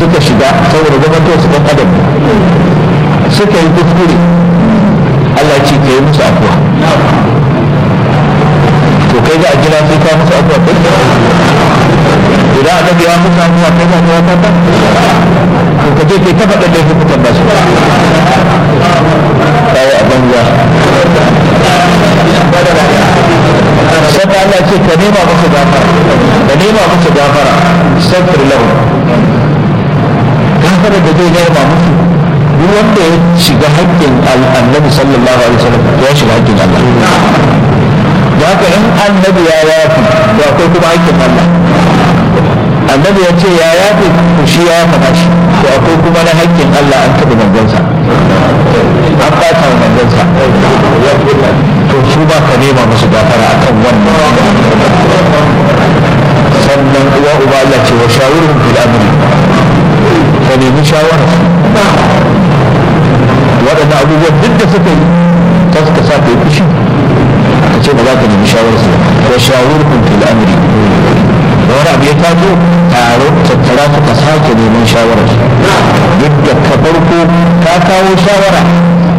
suka shiga saboda zamantar su ɗan adam suka yi kuskure Allah ce ka yi musu afuwa to kai za a jira sai ka musu afuwa kai idan annabi ya musu afuwa kai za ka yi kata to ka je kai ta faɗa da hukutan ba su kai a banza sai Allah ce ka nema musu gafara ka nema musu gafara sabr lahu gafara da zai nema musu duk wanda ya shiga haƙƙin annabi sallallahu alaihi wasallam ya shiga haƙƙin Allah da haka in annabi ya yafi to akwai kuma haƙƙin Allah annabi ya ce ya yafi to shi ya faɗa shi to akwai kuma na haƙƙin Allah an taɓa manzansa an ɓata wa manzansa to su ba ka nema musu gafara akan wannan sannan uwa uba Allah ce wa shawurhum fil amri ka nemi shawara waɗannan abubuwan duk da suka yi ta suka sa ka yi fushi ka ce ba za ka nemi shawarar su wa shawurhum fil amri da wani abu ya taso taro tattara suka sake neman shawarar duk da ka farko ka kawo shawara